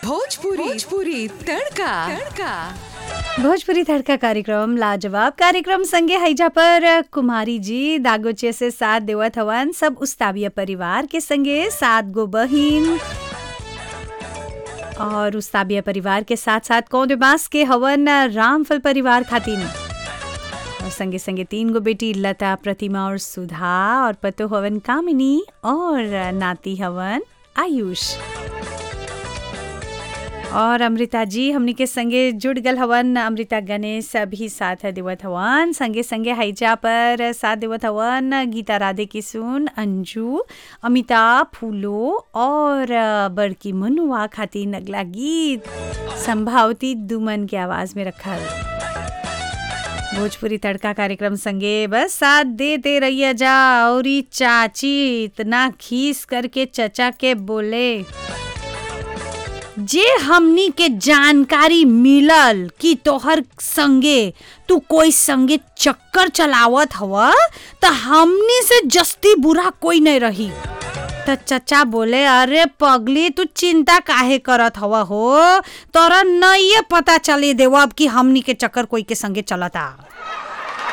भोजपुरी भोजपुरी तड़का तड़का भोजपुरी तड़का कार्यक्रम लाजवाब कार्यक्रम संगे हैजा पर कुमारी जी दागोचे से साथ देवत हवन सब उस्ताविया परिवार के संगे सात गो बहिन और उस्ताविया परिवार के साथ साथ कौन बास के हवन रामफल परिवार खातिन और संगे संगे तीन गो बेटी लता प्रतिमा और सुधा और पतो हवन कामिनी और नाती हवन आयुष और अमृता जी हमनी के संगे जुड़ गल हवन अमृता गणेश भी साथ देवत हवन संगे संगे हैजा पर साथ देवत हवन गीता राधे किशुन अंजू अमिता फूलो और बड़की मनुआ खातिर अगला गीत संभावती दुमन के आवाज में रखल भोजपुरी तड़का कार्यक्रम संगे बस साथ देते रहिए जा और ई चाची इतना खीस करके चचा के बोले जे हमनी के जानकारी मिलल कि तोहर संगे तू कोई संगे चक्कर चलावत हव त हमनी से जस्ती बुरा कोई नहीं रही त चचा बोले अरे पगली तू चिंता काहे करत हव हो तोरा नहीं पता चले देव अब कि हमनी के चक्कर कोई के संगे चलता